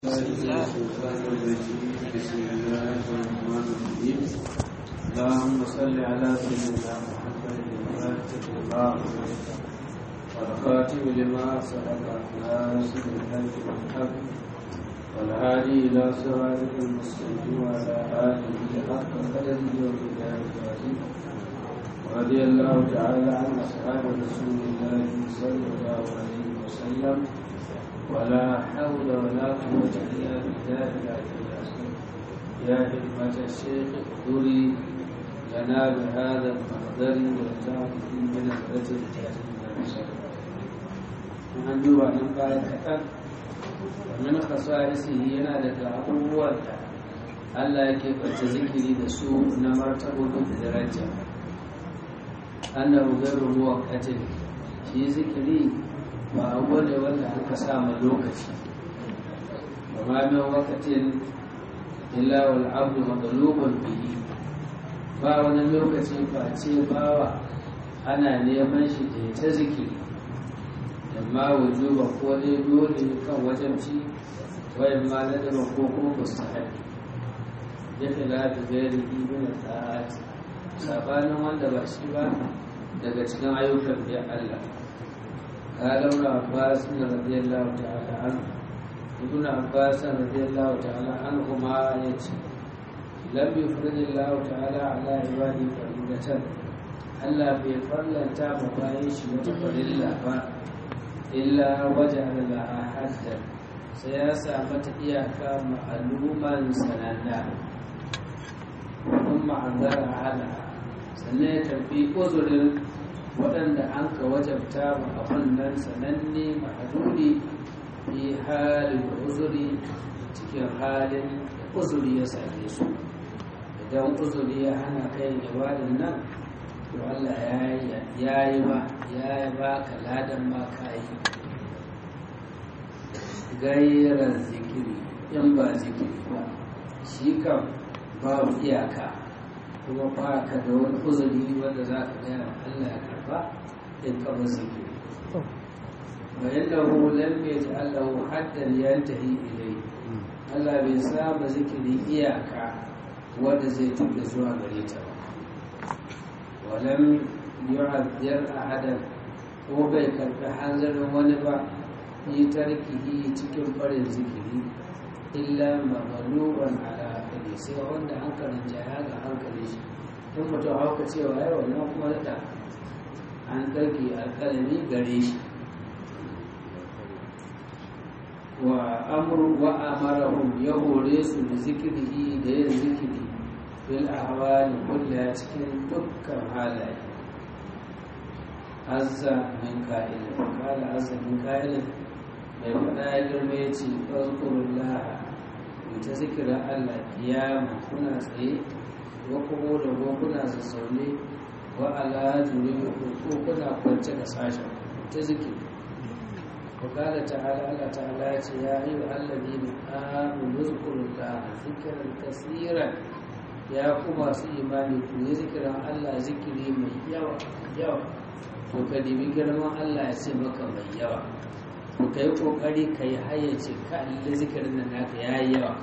اللهم صل على سيدنا محمد الفاتح لما والخاتم لما سبق ناصر الحج والحق والهادي الى صراطك المستقيم وعلى اله حق قدره وبدايه العظيم ورضي الله تعالى عن اصحاب رسول الله صلى الله عليه وسلم ولا حول ولا قوة إلا بالله العلي العظيم يا حكمة الشيخ احضري لنا بهذا المقدر وتعطي من الرجل الجاهل من duba nan baya kaɗan ومن خصائصه yana daga abubuwan da Allah yake ɓace zikiri da su na martabobin da daraja annahu ghayru muwaqqatin shi zikiri ba abu ne wanda aka sama lokaci ba ma min wakatin illa wal abdu madlubun bihi ba wani lokaci face bawa ana neman shi da ta zikiri amma wujuba ko dai dole kan wajabci wayan ma ladaba ko kuma mustahabi ya khilafi gairi min ta'at sabanin wanda ba shi ba daga cikin ayyukan da Allah قال ابن عباس رضي الله تعالى عنه ابن عباس رضي الله تعالى عنهما يتي لم يفرض الله تعالى على عباده فريضة ألا بفضل تاب بايش وتفرilla ba إلا وجعل لها حدا سياسة متى إياكا معلوما سنانا ثم عذر عنها سنة في أذر waɗanda an ka wajabta ma abin nan sananne ma'adudi fi halin uzuri cikin halin uzuri ya same su idan uzuri ya hana kai ibadin nan to Allah ya yi ba ya yi ba ka ladan ma ka yi gairar zikiri in ba zikiri ba shi kan babu iyaka kuma ba ka da wani uzuri wanda za ka gaya wa Allah ya karba in ka ba zikiri wa yallahu lam yaj'alahu haddan yantahi ilayhi Allah bai saba zikiri iyaka wanda zai tuka zuwa gare ta ba wa lam yu'azzir ahadan ko bai karbi hanzarin wani ba yi tarkihi cikin farin zikiri illa maghluban ala hankali sai wanda hankalin jaya ga hankali shi in mutum hauka cewa ya wannan kuma da an ɗauki alƙalami gare shi wa amru wa amarahum ya hore su da zikiri da yin zikiri bil ahwali kulla cikin dukkan halaye azza min ka'il kala azza min ka'il mai faɗa ya girma ya ce ɗaukurullaha ta zikira Allah kiyama kuna tsaye wa kuma da ko kuna zazzaune wa ala juri ko kuna kwance da sashen ta zikiri wa kala ta'ala Allah ta'ala ya ce ya yi wa allazi ne amanu zikrullaha zikran kaseeran ya ku masu imani ku yi zikiran Allah zikiri mai yawa yawa to ka dibi girman Allah ya ce maka mai yawa to kai kokari kai hayyace ka Allah zikirin nan naka yayi yawa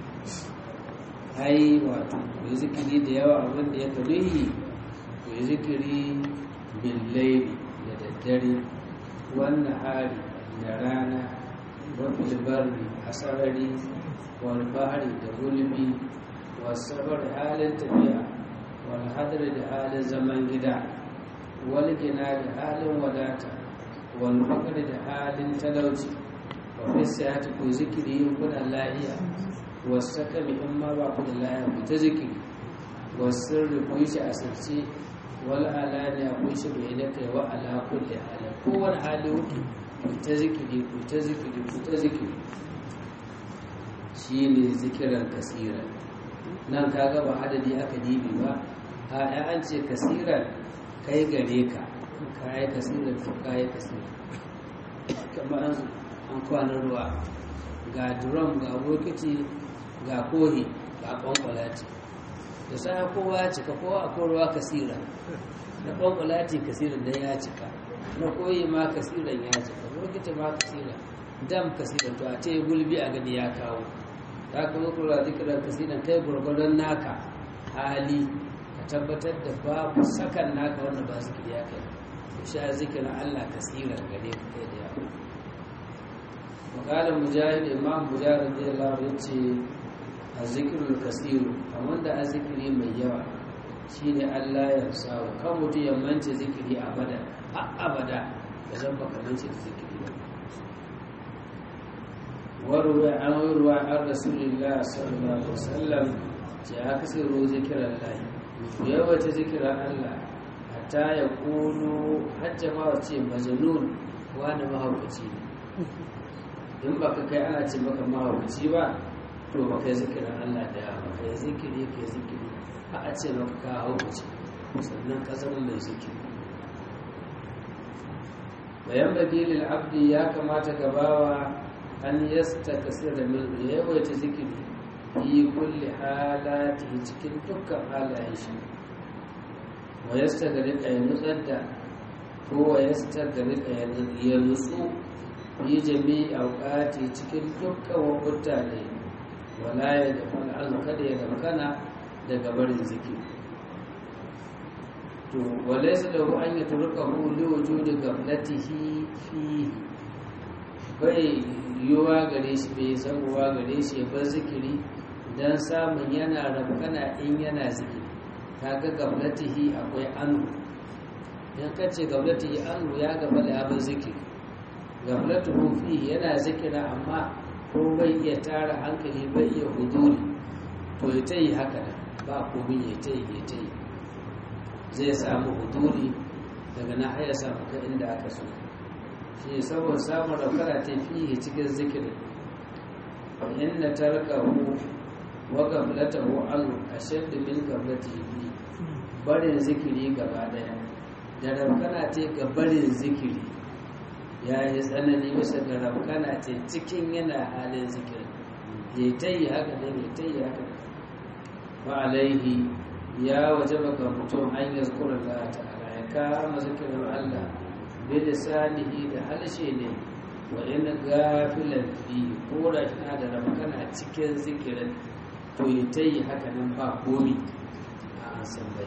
ai wato ku zikiri da yawa abin da ya karuhi ku zikiri billaili da daddare wannan hari da rana wafil barri a sarari wal bahari da gulbi wasabar halin tafiya wal hadar da halin zaman gida wal gina da halin wadata wal fakar da halin talauci wa fi siyati ku zikiri kuna lahiya wasu kami in ma ba ku da lahiya ku ta zikiri wasu ku yi shi a sarci wal alani a kun shi bai da kai wa ala kulli halin kowane hali wuke ku ta zikiri ku ta zikiri ku ta zikiri shi ne zikiran kasira nan ka gaba adadi aka dibi ba a ya an ce kasiran kai gare ka ka yi kasiran to ka yi kasiran kamar an kwanan ruwa ga drum ga bokiti ga kohi ga kwankwalati da sa kowa cika kowa akwai ruwa kasira na kwankwalati kasiran dan ya cika na koyi ma kasiran ya cika bokiti ma kasira dam kasiran to a ce gulbi a gani ya kawo za ka zo kula zikirar kasiran kai gurgurdan naka hali ka tabbatar da babu sakan naka wanda ba zikiri ya kai to sha zikirin Allah kasiran gare ka kai da yawa makalar mujahid imam mujahid radiyallahu anhu yace azzikirul kasiru amma da azzikiri mai yawa shine Allah ya sawo kan mutum ya mance zikiri abada har abada ya zan baka mance da zikiri ba warwa an warwa an rasulullah sallallahu alaihi wasallam ya kasiru zikiran lahi yawaita zikiran Allah hatta ya kulu hajja ma ce majnun wani mahaukaci ne in ba ka kai ana ce maka mahaukaci ba to ba kai zikirin Allah da yawa ba kai zikiri kai zikiri a a ce maka ka haukaci sannan ka zama mai zikiri bayan bagilil abdi ya kamata gabawa an yasta kasir da mil ya yawaita zikiri yi kulli halati cikin dukkan halayen shi wa yasta ga rika ya nutsar da ko wa yasta ga rika ya nutsu yi jami auƙati cikin dukkan wakuta ne wala ya da fal'azu kada ya damkana daga barin zikiri to wale su da an yi turka hulu wuju da gaflatihi fi bai yiwuwa gare shi bai samuwa gare shi ya bar zikiri don samun yana rabkana in yana zikiri ta ga gaflatihi akwai anu in kace gaflatihi anu ya gaba da abin zikiri gaflatuhu fi yana zikira amma ko bai iya tara hankali bai iya huduri to ya ta yi haka da ba komi ya ta yi ya ta yi zai samu huduri daga na haya samu ka inda aka so shi saboda samun raukara ta fi cikin zikirin inna tarkahu wa gaflatahu an ashaddu min gaflatihi barin zikiri gaba daya da raukana ta ga barin zikiri ya yi tsanani bisa ga rabkana ce cikin yana halin zikir ya ta yi haka ne ya ta yi haka ba alaihi ya waje baka mutum an yi zukurar da ta'ala ya kama zikirin allah bi lisanihi da halshe ne wa in gafilan fi ko da kina da rabkana cikin zikirin to ya ta yi haka nan ba komi a an san bai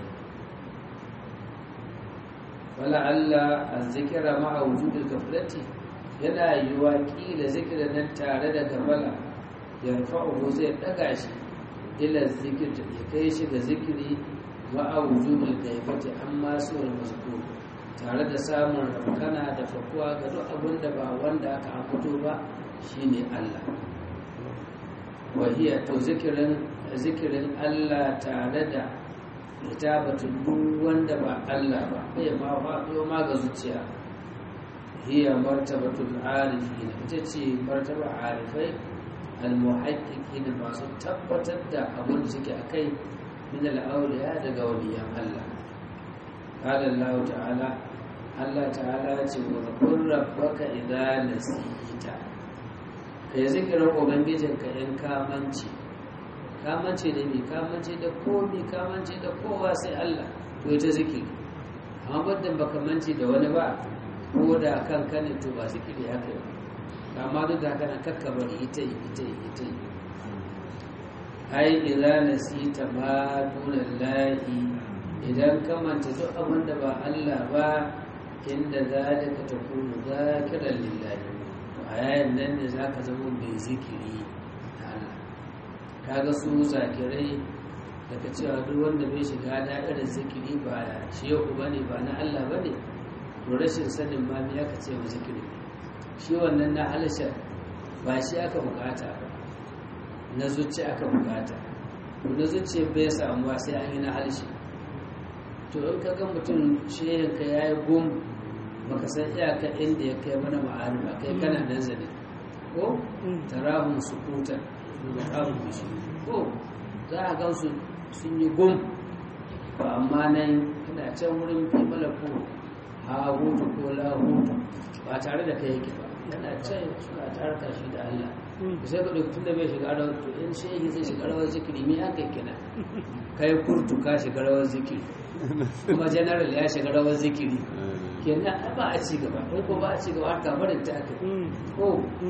wala Allah azzikira ma'a wujudil gaflati yana yiwa kila zikirin nan tare da gafala yarfa'uhu zai daga shi ila zikir ya kai shi ga zikiri ma'a wujudil gaibati amma suwar mazkur tare da samun rafkana da fakuwa ga duk abin da ba wanda aka ambato ba shine Allah wahiya to zikirin zikirin Allah tare da kitabatun duk wanda ba Allah ba bai ma faɗo ma ga zuciya hiya martabatul arifin ita ce martaba arifai almuhaqqiqin masu tabbatar da abin da suke akai min al-awliya daga waliyan Allah qala Allah ta'ala Allah ta'ala ya ce wa qur rabbaka idza nasita kai zikirin ubangijinka in kamanci kamance da me kamance da komi kamance da kowa sai Allah to ita zikiri amma muddin baka mance da wani ba ko da kanka ne to ba zikiri haka yi amma duk da haka nan kakka bari ita yi ita yi ita yi ai idza nasita ma dunallahi idan ka manta duk abin da ba Allah ba inda zalika takunu zakiran lillahi to a yayin nan ne zaka zama mai zikiri kaga su zakirai daga cewa duk wanda bai shiga da'irar zikiri ba shehu bane ba na Allah bane to rashin sanin ma me aka ce wa zikiri shi wannan na halasha ba shi aka bukata ba na zuci aka bukata to na zuci bai samuwa sai an yi na halashe to in ka ga mutum shehin ka yayi gum baka san iyaka inda ya kai mana ma'ani ba kai kana nan zane ko tarahum sukutan mukamin bishi ko za a gansu sun yi gum ba amma nan kana can wurin fi malaku ha hutu ko la hutu ba tare da kai yake ba kana can suna tare da shi da Allah da sai ka duk tun da bai shiga rawar to in shehi zai shiga rawar zikiri me aka kina kai kurtu ka shiga rawar zikiri kuma general ya shiga rawar zikiri kenan ai ba a ci gaba in ko ba a ci gaba har kafarin ta aka ko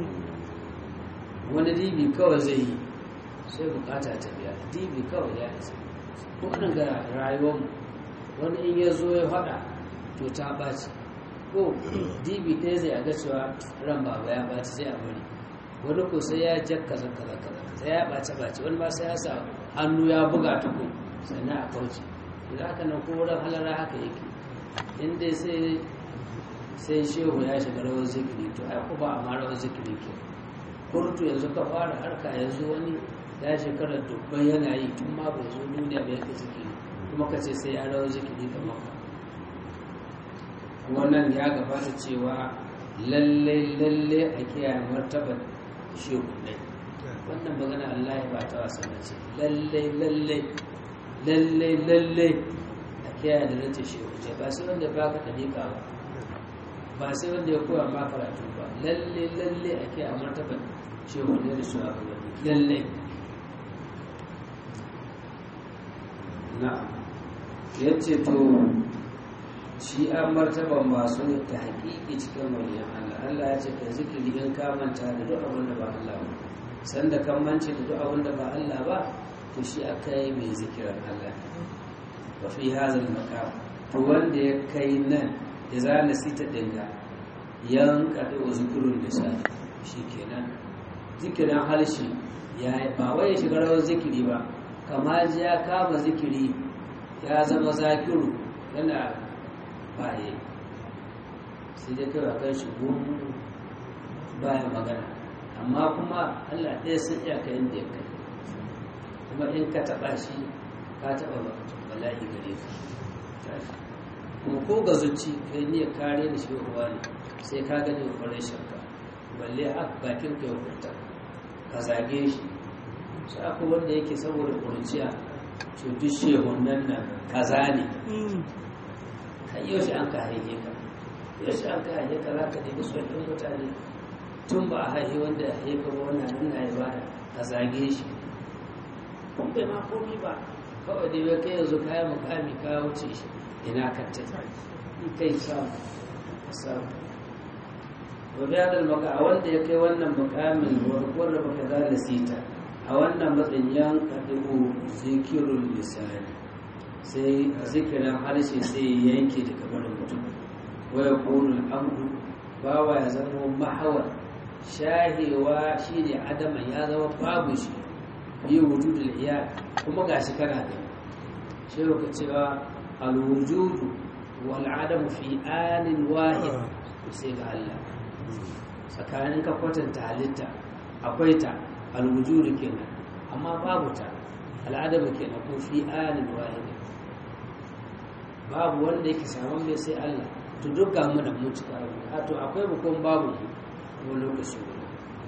wani dibi kawai zai yi sai bukata ta biya dibi kawai ya isa ko nan ga rayuwar wani in ya zo ya faɗa to ta ɓaci ko dibi ɗaya zai aga cewa ran baba ya ɓaci sai a bari wani ko sai ya jak kaza kaza kaza sai ya ɓace ɓace wani ba sai ya sa hannu ya buga ta ko sannan a kauce idan haka nan ko wurin halara haka yake in dai sai sai shehu ya shiga rawar zikiri to ai ko ba a ma rawar zikiri ke kurtu yanzu ka fara harka yanzu wani ya shekara dubban yana yi tun ma bai zo duniya bai yake zikiri kuma ka ce sai ya rawar zikiri ga maka wannan ya gabata cewa lalle lalle a kiyaye martabar shehunai wannan magana Allah ba ta wasa na ce lalle lalle lalle lalle a kiyaye da rance shehunai ba sai wanda ba ka dariƙa ba ba sai wanda ya koya ma karatu ba lalle lalle a kiyaye martabar shehunai da shugabanni lalle na'am yace to shi an martaban masu ta haƙiƙi cikin waliyan Allah Allah ya ce ka zikiri in ka manta da duk abin da ba Allah ba sanda kan mance da duk abin da ba Allah ba to shi aka yi mai zikiran Allah wa fi hazal maqam to wanda ya kai nan ya zana sita dinga yan kadu zikrul lisan shikenan zikirin halshi ya ba wai ya shiga rawar zikiri ba kamar ya kama zikiri ya zama zakiru yana baye sai dai kawai kan shi baya magana amma kuma allah ɗaya sun iyaka inda ya kai kuma in ka taɓa shi ka taɓa bala'i gare ka kuma ko ga zuci kai ne kare da shi ruwa ne sai ka gani kwarai shakka balle a bakin ka ya furta ka zage shi sai akwai wanda yake saboda kurciya cutu shehunan nan kaza ne kan yau shi an ka haihe ka yau shi an ka haihe ka za ka nemi sauƙin mutane tun ba a haihe wanda ya haihe ka ba wannan nan na yi ba ka zage shi kun bai ma komi ba kawai da bai kai yanzu kayan mukami ka wuce shi ina ka ta yi kai samu samu gobe ya dalmaka a wanda ya kai wannan mukamin warkuwar da baka za da sita a wannan matsayin yan kaɗiɓo zikirun lisani sai a zikirin harshe sai ya yanke daga barin mutum waya ƙorin amdu bawa ya zama mahawar shahewa shi ne adama ya zama babu shi yi wujudul iya kuma ga shi kana da shi ka cewa alwujudu wal adamu fi anin wahid sai ga Allah tsakanin ka kwatanta halitta akwai ta alwujudu kenan amma babu ta al'adamu kenan ko fi anin wahid babu wanda yake saman mai sai Allah to duk ga mu da mu cika a to akwai mu kuma babu mu lokaci guda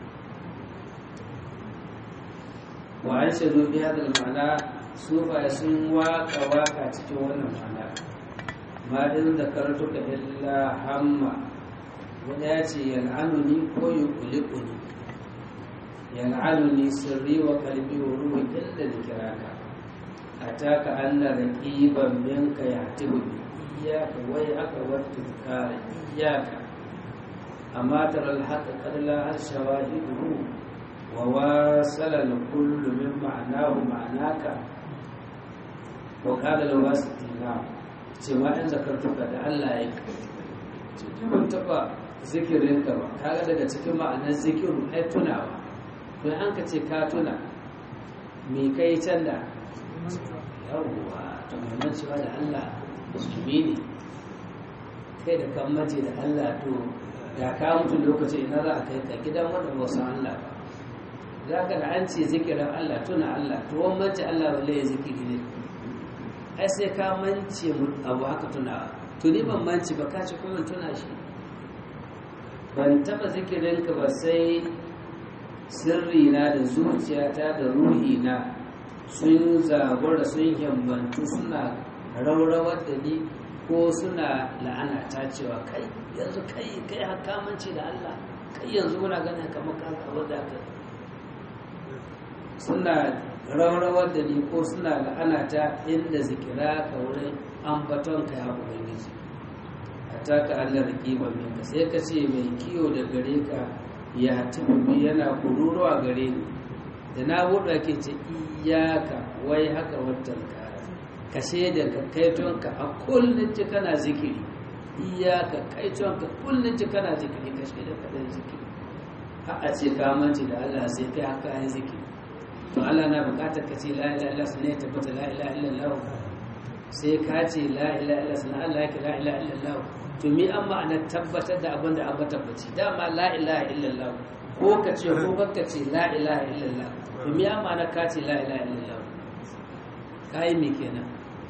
wa an shaɗu biya da ma'ana sufa sun waka waka cikin wannan ma'ana ma din da karatuka illa hamma wani ya ce yal'anuni ko yi kulikuni yal'anuni sirri wa kalbi wa ruwa illa da kiraka ataka anna raqiban minka yahtibu iyyaka wa aka wattuka iyyaka amma tara al-haqq qad la al-shawahidu wa wasala al-kullu min ma'nahu ma'naka wa qala al-wasitina cewa in zakartuka da Allah yake ban taba zikirin ka ba kaga daga cikin ma'anar zikiru ai tunawa to an ka ce ka tuna me kai can da yawwa to mai cewa da Allah musulmi ne kai da kan mace da Allah to da ka mutu lokacin ina za a kai ka gidan wanda ba san Allah ba za ka da an ce zikirin Allah tuna Allah to wani mace Allah balle ya zikiri ne ai sai ka mance abu haka tunawa to ni ban mance ba ka ci kuma tuna shi ban taba zikirin ka ba sai sirri na da zuciyata da ruhi na sun zabura sun yambantu suna raurawar da ni ko suna la'ana ta cewa kai yanzu kai kai hakamanci da Allah kai yanzu muna ganin kamar ka abu da ka suna raurawar da ni ko suna la'ana ta inda zikira ka wurin ambaton ka ya ubangiji ataka Allah raqiba minka sai ka ce mai kiyo da gare ka ya tafi yana kururuwa gare ni da na buɗe ke ce iyaka wai haka watan ka ka da ka kaitonka a kullum ci kana zikiri iyaka kaitonka kullum ci kana zikiri ka da ka dan zikiri har a ce ka manci da Allah sai kai haka yin zikiri to Allah na bukatar ka ce la ilaha illallah sunan ya tabbata la ilaha illallah sai ka ce la ilaha illallah sunan Allah yake la ilaha illallah to mi an ma'ana tabbatar da abin da an ba tabbaci dama la ilaha illallah ko ka ce ko ka ce la ilaha illallah to mi an ma'ana ka ce la ilaha illallah kai me kenan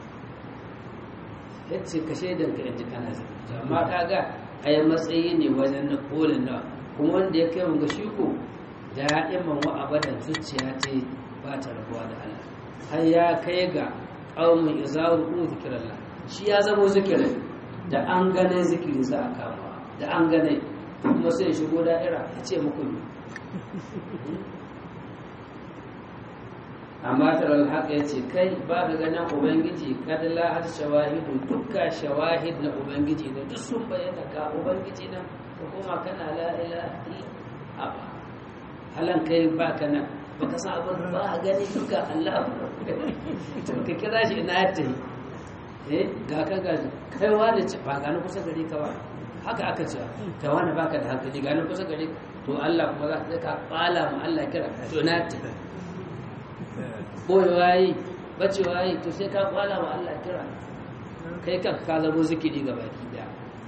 yace ka shaidan ka yanzu kana zikiri amma kaga ai matsayi ne wajen na kolin na kuma wanda ya kai ga shi ko da'iman wa abadan zuciya ta ba ta rabuwa da Allah har ya kai ga qaumun izawu ku zikrallah shi ya zama zikirin da an gane zikiri za a kama da an gane kuma sai shigo da'ira ya ce muku ne amma tarar haka ya ce kai ba ka ganin ubangiji kadala har shawahidu dukka shawahid na ubangiji ne duk sun bayyana ka ubangiji na ka koma kana la'ila a halan kai ba ka nan ba ka san abin ba a gani duka allah ka kira shi ina ya tafi eh ga ka ga kai wani ce ba gani kusa gari ka ba haka aka ce kai wani baka da hankali gani kusa gari to allah kuma za ka kala mu allah kira to na tafi boyewa yi bacewa yi to sai ka kwala wa Allah kira kai kan ka zamo zikiri ga baki daya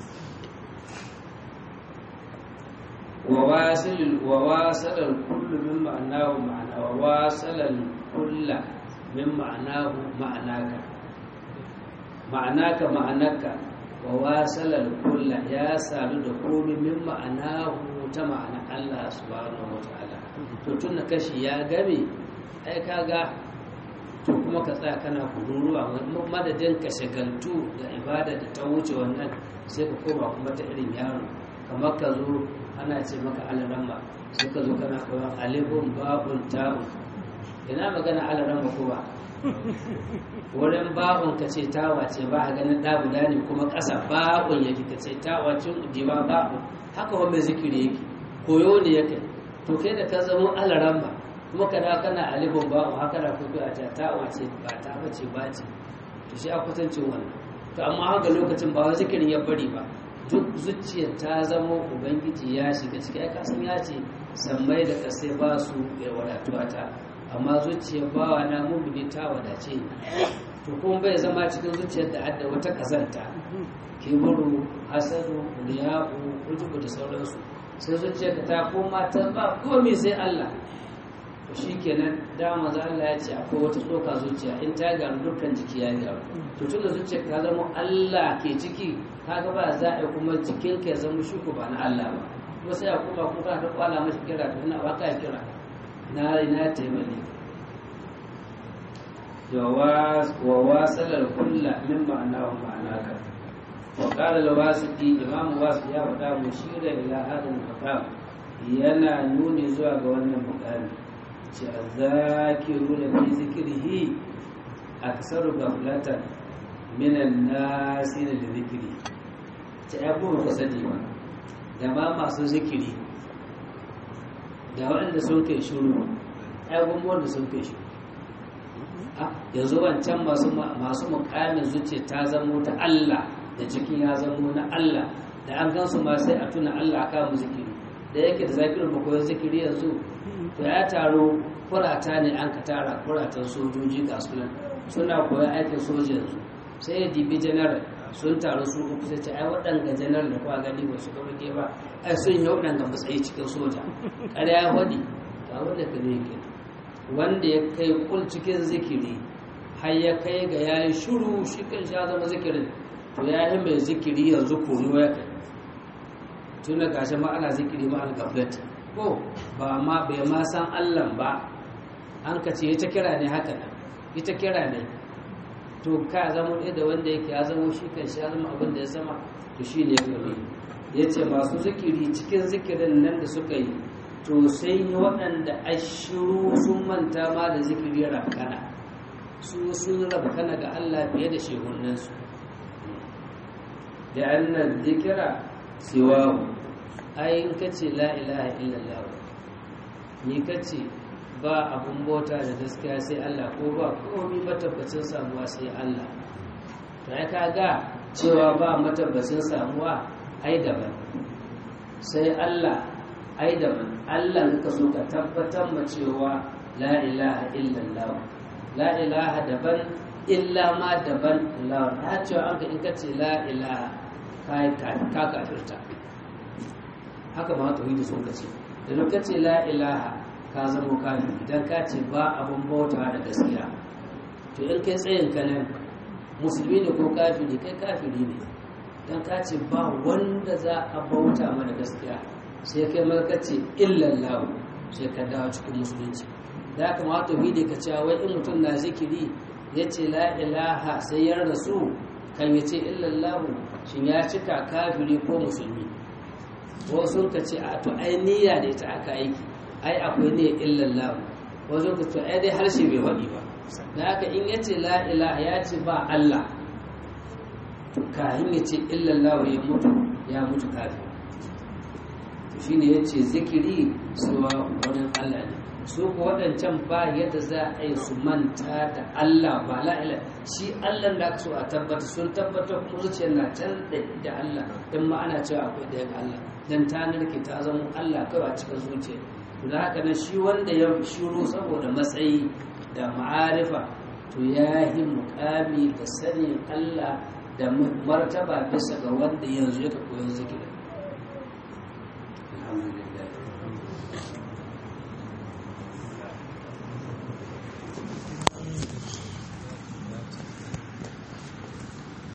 wa wasil wa wasala kullu min ma'anahu ma'ana wa wasala kullu min ma'anahu ma'anaka ma'anaka ma'anaka wa wasala kullu ya sadu da komai min ma'anahu ta ma'ana Allah subhanahu wa ta'ala to tun kashi ya game ai kaga to kuma ka tsaya kana kururuwa madadin ka shagaltu da ibada da ta wuce wannan sai ka koma kuma ta irin yaro kamar ka zo ana ce maka alaramma sai ka zo kana koyon alifun babun ta'un ina magana alaramma ko ba wurin babun ka ce tawa ce ba a ganin ɗa guda ne kuma ƙasa babun yake ka ce tawa cin ujiba babun haka wani zikiri yake koyo ne yake to kai da ka zama alaramma kuma ka da kana alifin ba haka da kuku a ta wace ba ta bace ba ce to shi a kwatancin wannan to amma haka lokacin ba wani zikirin ya bari ba duk zuciyar ta zama ubangiji ya shiga ciki ai kasan ya ce sammai da kasai ba su ya wadatuwa ta amma zuciyar bawa na mumini ta wadace to kuma bai zama cikin zuciyar da adda wata kazanta kiburu hasadu riya'u ujubu da sauransu sai zuciyar ta koma ta ba komai sai Allah to shi kenan dama za Allah ya ce akwai wata tsoka zuciya in ta gyaru dukkan jiki ya gyaru to tun da zuciya ta zama Allah ke ciki kaga ba za a yi kuma jikin ka ya zama shuku ba na Allah ba kuma sai a kuma kuma ta kwala mashi kira to ina baka kira na ina taimake wa wasalar kulla min ma'ana wa ma'anaka wa qala al-wasiti imam wasu ya faɗa mushira ila hadal maqam yana nuni zuwa ga wannan mukami ce a zakiru da fi zikirhi a kasaru gaflatan minan nasi da zikiri ta ya kuma kusa ba da ma masu zikiri da waɗanda sun kai shuru ya gumbo da sun kai shuru yanzu wancan masu mukamin zuciya ta zamo ta Allah da cikin ya zamo na Allah da an gansu ma sai a tuna Allah aka mu zikiri da yake da zakirin bakwai zikiri yanzu to ya taro kurata ne an ka tara kuratan sojoji ga sunan suna koyon aikin soja yanzu sai ya dibi janaral sun taru su uku sai ce ai waɗanga janaral da kuwa gani ba su ga rage ba ai sun yi waɗanga matsayi cikin soja kada ya hudi ga wanda ka ne ke wanda ya kai kul cikin zikiri har ya kai ga ya yi shuru shi kan sha zama zikirin to ya yi mai zikiri yanzu koyo ya kai tun da gashi ma ana zikiri ma al-gaflet ko ba ma bai ma san Allah ba an ka ce ita kira ne haka nan ita kira ne to ka zama ɗaya da wanda yake ya zama shi kan shi ya zama abin da ya zama to shi ne kame ya ce masu zikiri cikin zikirin nan da suka yi to sai yi waɗanda ashiru sun manta ma da zikiri rabkana su sun rabkana ga Allah fiye da shehunansu da annan zikira siwahu ai in kace la ilaha illallah ni kace ba abun bauta da gaskiya sai Allah ko ba komai matabbacin samuwa sai Allah to ai kaga cewa ba matabbacin samuwa ai daban sai Allah ai daban Allah ka so ka tabbatar ma cewa la ilaha illallah la ilaha daban illa ma daban Allah ta cewa an ka in ka ce la ilaha kai ka kafirta haka ma tauhidi sun ka ce da duk ka ce la ilaha ka zama kafiri idan ka ce ba abun bauta da gaskiya to in kai tsayin ka nan musulmi ne ko kafiri kai kafiri ne dan ka ce ba wanda za a bauta mana gaskiya sai kai ma ka ce illallahu sai ka dawo cikin musulunci da haka ma tauhidi ka ce wai in mutum na zikiri ya ce la ilaha sai ya rasu kan ya ce illallahu shin ya cika kafiri ko musulmi wasu ka ce a to ai niyya da ita aka aiki ai akwai ne illallahu wasu ka ce ai dai harshe bai waɗi ba da haka in ya ce la ilaha ya ce ba Allah to kahin ya ce illallahu ya mutu ya mutu kafiri to shine ya ce zikiri suwa wani Allah ne su ku waɗancan ba yadda za a yi su manta da Allah ba la'ila shi Allah da aka so a tabbata sun tabbatar kuma zuciyar na can da Allah in ma ana cewa akwai da Allah dan ta narke ta zama Allah kawai a cikin zuciya to da haka nan shi wanda ya shiru saboda matsayi da ma'arifa to ya yi mukami da sanin Allah da martaba bisa ga wanda yanzu ya koyon zikirin alhamdulillah